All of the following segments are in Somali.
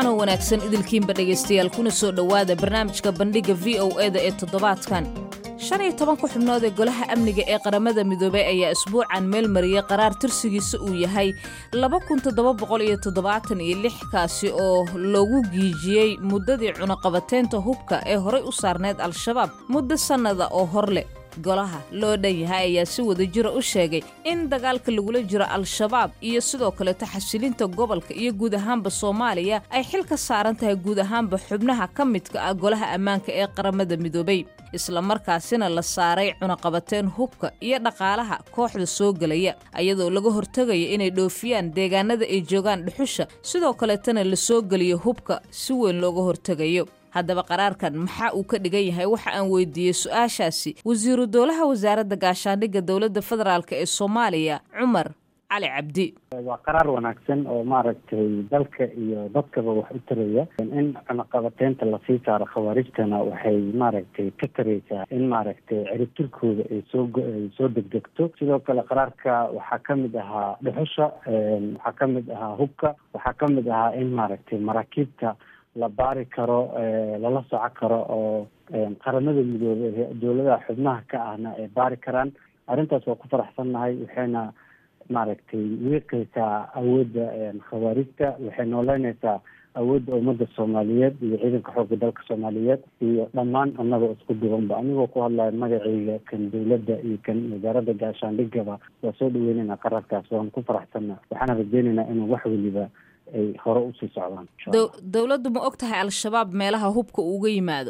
wacanoo wanaagsan idilkiinba dhegaystayaal kuna soo dhowaada barnaamijka bandhigga v o e da ee toddobaadkan shan iyo tobanka xubnood ee golaha amniga ee qaramada midoobey ayaa isbuucan meel mariyey qaraar tirsigiisa uu yahay laba kun toddoba boqol iyo toddobaatan iyo lix kaasi oo loogu giijiyey muddadii cunaqabateynta hubka ee horay u saarneyd al-shabaab muddo sannada oo hor leh golaha loo dhan yahay ayaa si wada jira u sheegay in dagaalka lagula jiro al-shabaab iyo sidoo kaleto xasilinta gobolka iyo guud ahaanba soomaaliya ay xil ka saaran tahay guud ahaanba xubnaha ka midka ah golaha ammaanka ee qaramada midoobey islamarkaasina la saaray cunaqabateen hubka iyo dhaqaalaha kooxda soo gelaya ayadoo laga hortegayo inay dhoofiyaan deegaanada ay joogaan dhuxusha sidoo kaletana la soo geliyo hubka si weyn looga hortegayo haddaba qaraarkan maxaa uu ka dhigan yahay waxa aan weydiiyey su-aashaasi wasiiru dowlaha wasaaradda gaashaandhigga dowladda federaalk ee soomaaliya cumar cali cabdi waa qaraar wanaagsan oo maaragtay dalka iyo dadkaba wax u taraya in cunaqabateynta lasii saaro khawaarijtana waxay maaragtay ka taraysaa in maaragtay ciribtirkooda ay soo ay soo degdegto sidoo kale qaraarka waxaa ka mid ahaa dhuxusha waxaa ka mid ahaa hubka waxaa ka mid ahaa in maaragtay maraakiibta la baari karo lala soco karo oo qaramada midoobey dowladaha xubnaha ka ahna ay baari karaan arrintaas waa ku faraxsannahay waxayna maaragtay wiiqaysaa awoodda khawaarijta waxay nooleynaysaa awoodda ummadda soomaaliyeed iyo ciidanka xoogga dalka soomaaliyeed iyo dhammaan annagoo isku duwanba anigoo ku hadlaya magacayga kan dowladda iyo kan wasaaradda gaashaandhigaba waa soo dhaweynayna qararkaas waan ku faraxsanna waxaana rajeynaynaa inuu wax weliba ay hore usii socdaan dowladdu ma og tahay al-shabaab meelaha hubka uga yimaado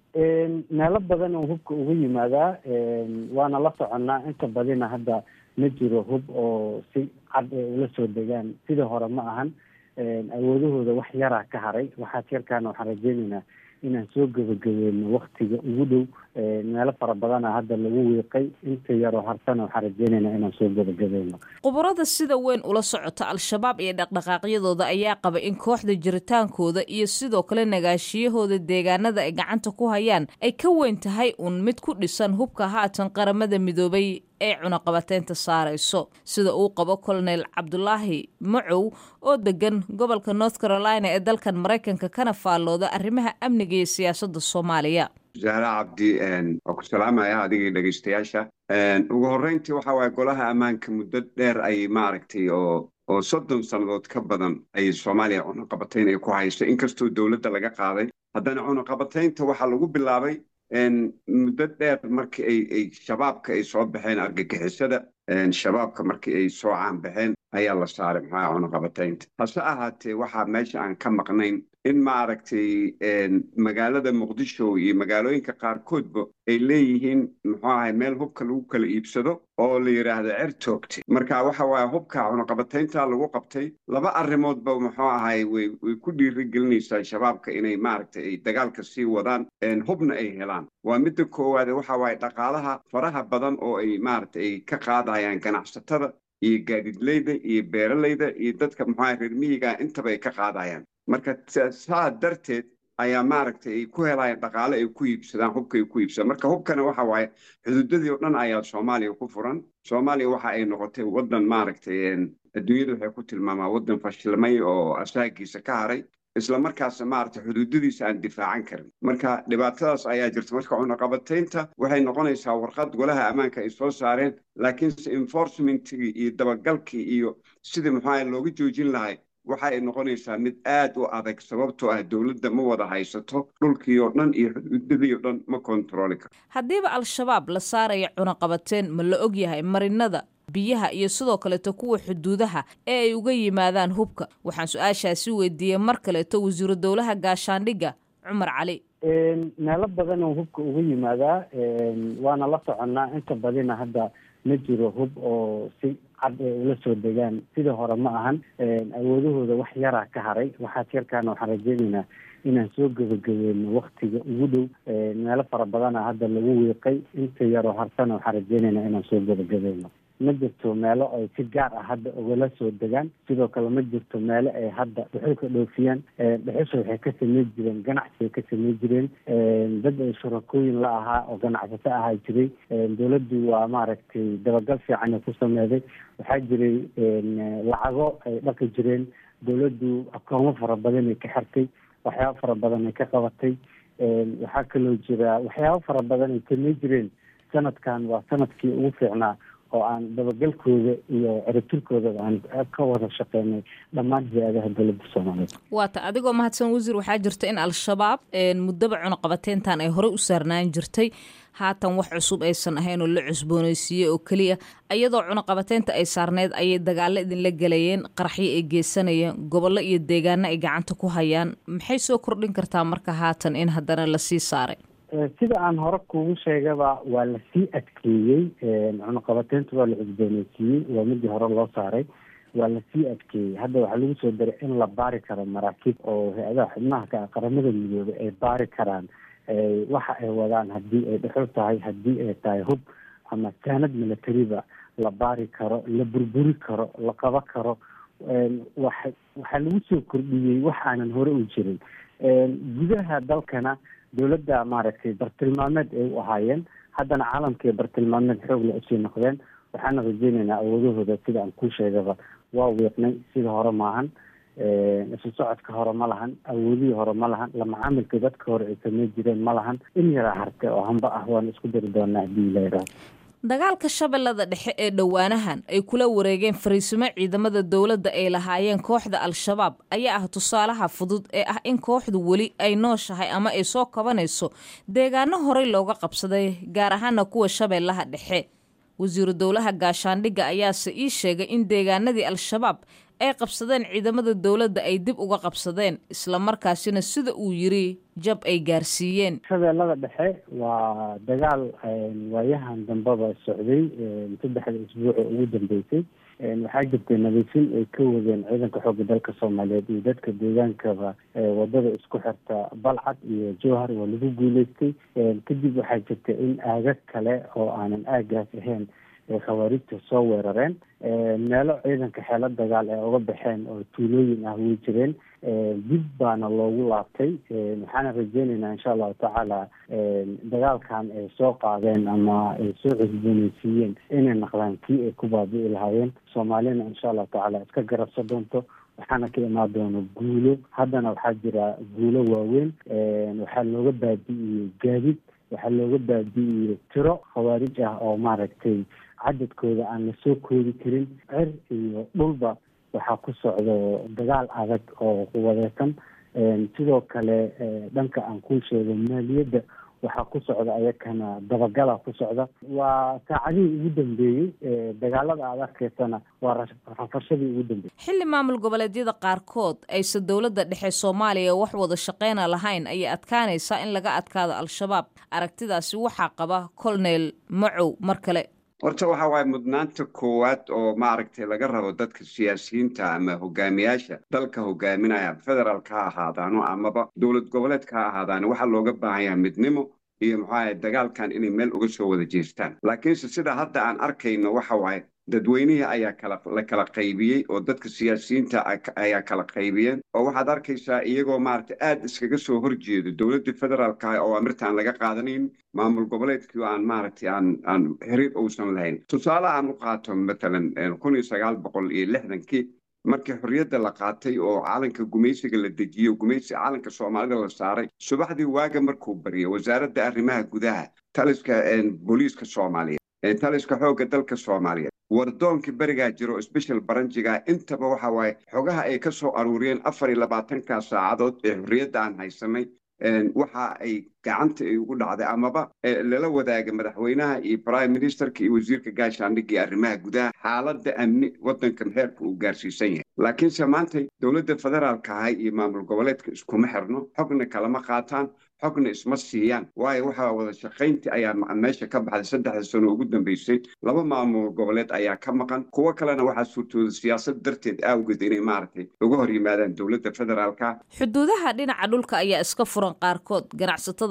meelo badan oo hubka uga yimaadaa waana la soconnaa inta badina hadda ma jiro hub oo si cad ay ula soo degaan sida hore ma ahan awoodahooda wax yaraa ka haray waxaas yarkaana waxaan rajeynaynaa inaan soo gebagabeyno waktiga ugu dhow meelo fara badana hadda lagu wiiqay inta yaroo hartana waxaan rajeynaynaa inaan soo gebagabeyno khubarada sida weyn ula socota al-shabaab iyo dhaqdhaqaaqyadooda ayaa qaba in kooxda jiritaankooda iyo sidoo kale nagaashiyahooda deegaanada ay gacanta ku hayaan ay ka weyn tahay uun mid ku dhisan hubka haatan qaramada midoobay ee cunaqabateynta saarayso sida uu qabo colonel cabdulaahi macow oo degan gobolka north carolina ee dalkan maraykanka kana faallooda arrimaha amniga iyo siyaasadda soomaaliya zahra cabdi waa ku salaamaya adigii dhegeystayaasha ugu horreyntii waxa waaye golaha ammaanka muddo dheer ayay maaragtay oo oo soddon sannadood ka badan ayay soomaaliya cunaqabatayn ay ku hayso inkastoo dowladda laga qaaday haddana cunaqabataynta waxaa lagu bilaabay muddo dheer markii ay ay shabaabka ay soo baxeen argagixisada shabaabka markii ay soo caanbaxeen ayaa la saaray maxaa cunaqabataynta hase ahaatee waxaa meesha aan ka maqnayn in maaragtay magaalada muqdisho iyo magaalooyinka qaarkoodba ay leeyihiin muxuu ahay meel hubka lagu kala iibsado oo la yidhaahdo cer toogtay marka waxa waaye hubka cunaqabataynta lagu qabtay laba arrimoodba muxuu ahay way way ku dhiirigelinaysaa shabaabka inay maaragtay ay dagaalka sii wadaan hubna ay helaan waa midda koowaade waxa waaye dhaqaalaha faraha badan oo ay maaragtay ay ka qaadayaan ganacsatada iyo gaadidleyda iyo beeralayda iyo dadka muxuaha reer miyiga intaba ay ka qaadayaan marka saa darteed ayaa maaragtay ay ku helayaan dhaqaale ay ku iibsadaan hubka ay ku iibsadaan marka hubkana waxa waaye xuduudadii oo dhan ayaa soomaaliya ku furan soomaaliya waxa ay noqotay waddan maaragtay adduunyada waxay ku tilmaamaa waddan fashilmay oo asaagiisa ka haray isla markaas maaragtay xuduudadiisa aan difaacan karin marka dhibaatadaas ayaa jirta marka cunaqabataynta waxay noqonaysaa warqad golaha ammaanka ay soo saareen laakiinse enforcementigii iyo dabagalkii iyo sidii muxuaha looga joojin lahay waxa ay noqonaysaa mid aad u adag sababtoo ah dowladda ma wada haysato dhulkii oo dhan iyo xuduudadii oo dhan ma kontarooli karo haddiiba al-shabaab la saaraya cunaqabateen ma la og yahay marinada biyaha iyo sidoo kaleeto kuwa xuduudaha ee ay uga yimaadaan hubka waxaan su-aashaasi weydiiyey mar kaleeto wasiiru dowlaha gaashaandhigga cumar cali meelo badan oo hubka uga yimaadaa waana la soconnaa inta badina hadda ma jiro hub oo si cad ay ula soo degaan sida hore ma ahan awoodahooda wax yaraa ka haray waxaas yarkaana waxaan rajeynaynaa inaan soo gebagabeyno waktiga ugu dhow meelo fara badana hadda lagu wiiqay inta yaroo hartana waxaan rajeynaynaa inaan soo gebagabeyno ma jirto meelo ay si gaar ah hadda ugala soo degaan sidoo kale ma jirto meelo ay hadda dhuxulka dhoofiyaan dhuxusha waxay ka samey jireen ganacsi ay ka samey jireen dad ay shurakooyin la ahaa oo ganacsato ahaa jiray dowladdu waa maaragtay dabagal fiican ay ku sameeday waxaa jiray lacago ay dhaqi jireen dowladdu akoomo fara badan ay ka xirtay waxyaabo fara badan ay ka qabatay waxaa kaloo jira waxyaabo fara badan ay kamay jireen sanadkan waa sanadkii ugu fiicnaa oo aan dabagalkooda iyo ciribtirkoodaba aan ka wada shaqeynay dhammaan hay-adaha dowladda soomaaliyeed waata adigoo mahadsan wasiir waxaa jirta in al-shabaab muddaba cunuqabateentan ay horey u saarnaan jirtay haatan wax cusub aysan ahayn oo la cusbooneysiiyey oo keliya iyadoo cunuqabateynta ay saarneyd ayay dagaalo idinla gelayeen qaraxyo ay geysanayeen gobollo iyo deegaano ay gacanta ku hayaan maxay soo kordhin kartaa marka haatan in haddana lasii saaray sida aan hore kugu sheegaba waa lasii adkeeyey cunuqabateynta waa la cusbooneysiiyey waa midii hore loo saaray waa lasii adkeeyey hadda waxaa lagu soo daray in la baari karo maraakiib oo hay-adaha xubnaha ka ah qaramada midoobay ay baari karaan waxa ay wadaan haddii ay dhexo tahay haddii ay tahay hub ama saanad militariba la baari karo la burburi karo la qaba karo wa waxaa lagu soo kordhiyey wax aanan hore u jirin gudaha dalkana dowladda maaragtay bartilmaameed ay u ahaayeen haddana caalamkay bartilmaameed xoogla usii noqdeen waxaana rajeyneynaa awoodahooda sida aan ku sheegaba waa wiiqnay sida hore maahan isu socodka hore ma lahan awoodihii hore ma lahan lamacaamilka dadka hore ay samey jireen ma lahan in yaraa harte oo hamba ah waan isku dari doonaa haddii la yidhaahdo dagaalka shabeellada dhexe ee dhowaanahan ay kula wareegeen fariisimo ciidamada dowladda ay lahaayeen kooxda al-shabaab ayaa ah tusaalaha fudud ee ah in kooxdu weli ay nooshahay ama ay soo kabanayso deegaano horey looga qabsaday gaar ahaana kuwa shabeellaha dhexe wasiiru dowlaha gaashaandhigga ayaase ii sheegay in deegaanadii al-shabaab ay qabsadeen ciidamada dowladda ay dib uga qabsadeen islamarkaasina sida uu yiri jab ay gaarsiiyeen shabeellada dhexe waa dagaal waayahan dambeba socday saddexda isbuuca ugu dambeysay waxaa jirtay nadiifin ay ka wadeen ciidanka xoogga dalka soomaaliyeed iyo dadka deegaankaba wadada isku xirta balcad iyo jowhar waa lagu guuleystay kadib waxaa jirta in aagag kale oo aanan aagaas ahayn ay khawaarijta soo weerareen meelo ciidanka xeelo dagaal ee uga baxeen oo tuulooyin ah way jireen dib baana loogu laabtay waxaana rajeyneynaa insha allahu tacaala dagaalkan ay soo qaadeen ama ay soo cusbooneysiiyeen inay naqdaan kii ay ku baabi'i lahaayeen soomaalina insha allahu tacaala iska garabsa doonto waxaana ka imaan doona guulo haddana waxaa jira guulo waaweyn waxaa looga baabi'iyey gaadid waxaa looga baabi'iyey tiro khawaarij ah oo maaragtay cadadkooda aan lasoo koodi karin cer iyo dhulba waxaa ku socdo dagaal adag oo quwadeesan sidoo kale dhanka aan kuu sheego maaliyadda waxaa ku socda ayakana dabagala ku socda waa saacadihii ugu dambeeyey dagaalada aad arkaysana waa rafashadii ugu dambeeyey xilli maamul goboleedyada qaarkood aysan dowladda dhexe soomaaliya wax wada shaqeyna lahayn ayay adkaanaysaa in laga adkaado al-shabaab aragtidaasi waxaa qaba colonel macow mar kale horta waxa waaye mudnaanta koowaad oo maaragtay laga rabo dadka siyaasiyiinta ama hogaamiyaasha dalka hogaaminaya federaalka ha ahaadaano amaba dowlad goboleedka ha ahaadaano waxaa looga baahan yahay midnimo iyo maxuaha dagaalkan inay meel uga soo wada jeestaan laakiinse sida hadda aan arkayno waxa waaye dadweynihii ayaa kala la kala qaybiyey oo dadka siyaasiyiinta ayaa kala qaybiyeen oo waxaad arkaysaa iyagoo maaragtay aad iskaga soo horjeedo dowladdii federaalka oo amirtaan laga qaadanayn maamul goboleedkii aan maaragtay aan aan xiriir uusan lahayn tusaale aan u qaato matalan kun iyo sagaal boqol iyo lixdankii markii xorriyadda la qaatay oo calanka gumaysiga la dejiyo gumaysi calanka soomaalida la saaray subaxdii waaga markuu baryo wasaaradda arrimaha gudaha taliska booliiska soomaaliyeed taliska xoogga dalka soomaaliyeed wardoonkii berigaa jiro sbeshal baranjiga intaba waxa waaye xogaha ay ka soo aruuriyeen afar iyo labaatanka saacadood ee xorriyadda aan haysanay waxa ay gacanta ay ugu dhacday amaba lala wadaaga madaxweynaha iyo prime ministerka iyo wasiirka gaashaandhigga iyo arrimaha gudaha xaaladda amni waddankan heerka uu gaarsiisan yahay laakiinse maanta dowladda federaalka ahay iyo maamul goboleedka iskuma xirno xogna kalama qaataan xogna isma siiyaan waayo waxaa wada shaqayntii ayaa meesha ka baxday saddexda sano ugu dambeysay laba maamul goboleed ayaa ka maqan kuwo kalena waxaa suurtooda siyaasad darteed awgeed inay maaragtay uga hor yimaadaan dowladda federaalka xuduudaha dhinaca dhulka ayaa iska furan qaarkood ganacsatada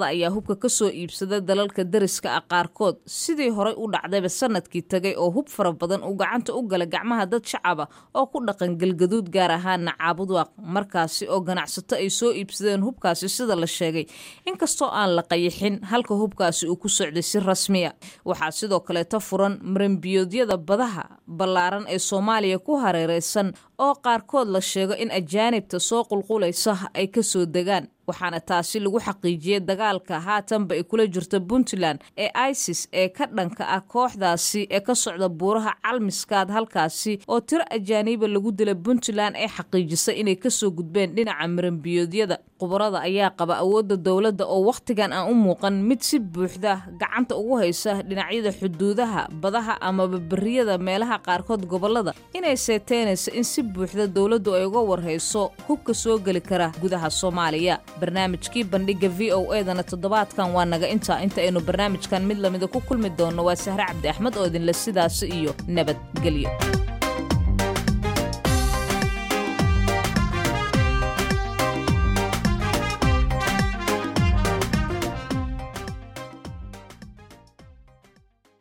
ayaa hubka ka soo iibsada dalalka dariska ah qaarkood sidii horay u dhacdayba sanadkii tagay oo hub fara badan uu gacanta u gala gacmaha dad shacaba oo ku dhaqan galgaduud gaar ahaana caabudwaaq markaasi oo ganacsato ay soo iibsadeen hubkaasi sida la sheegay inkastoo aan la qayixin halka hubkaasi uu ku socday si rasmiya waxaa sidoo kaleeto furan maranbiyoodyada badaha ballaaran ee soomaaliya ku hareereysan oo qaarkood la sheego in ajaanibta soo qulqulaysa ay ka soo degaan waxaana taasi lagu xaqiijiyey dagaalka haatanba ay kula jirto puntland ee isis ee ka dhanka ah kooxdaasi ee ka socda buuraha calmiskaad halkaasi oo tiro ajaaniiba lagu dila puntland ee xaqiijisay inay kasoo gudbeen dhinaca maranbiyoodyada khubarada ayaa qaba awoodda dowladda oo wakhtigan aan u muuqan mid si buuxda gacanta ugu haysa dhinacyada xuduudaha badaha amaba beriyada meelaha qaarkood gobolada inay seeteynayso in si buuxda dowladdu ay uga warhayso hubka soo geli kara gudaha soomaaliya barnaamijkii bandhiga v o edana toddobaadkan waa naga intaa inta aynu barnaamijkan mid lamida ku kulmi doonno waa sahre cabdi axmed oo idinle sidaasi iyo nabadgelyo